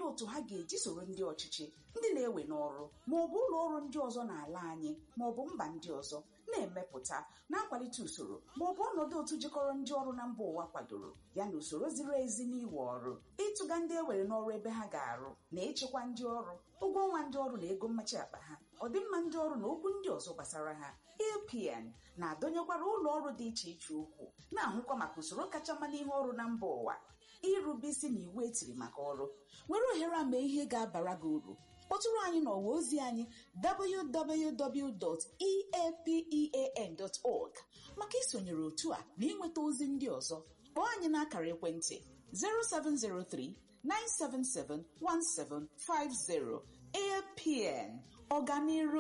ndị otu ha ga-eji soro ndị ọchịchị ndị na-ewe n'ọrụ ma ọ bụ ụlọ ọrụ ndị ọzọ n'ala anyị ma ọ bụ mba ndị ọzọ na-emepụta na-akwalite usoro ma ọ bụ ọnọdụ otu jikọrọ ndị ọrụ na mba ụwa kwadoro ya na usoro ziri ezi n'iwe ọrụ ịtụga ndị ewere n'ọrụ ebe ha ga-arụ na ịchịkwa ndị ọrụ ụgwọ ọnwa ndị ọrụ na ego mmachi akpa ha ọdịmma ndị ọrụ na okwu ndị ọzọ gbasara ha APN na-adọnyekwara ụlọ ọrụ dị iche iche ukwu na-ahụkwa maka usoro kacha mma n'ihe ọrụ na mba ụwa irube isi na iwu etiri maka ọrụ were ohere a mee ihe ga-abara gị uru kpọtụrụ anyị n'ọwa ozi anyị www.eapen.org maka isonyere otu a na ịnweta ozi ndị ọzọ kpọọ anyị n'akara ekwentị 0703 977 1750 APN ọganiru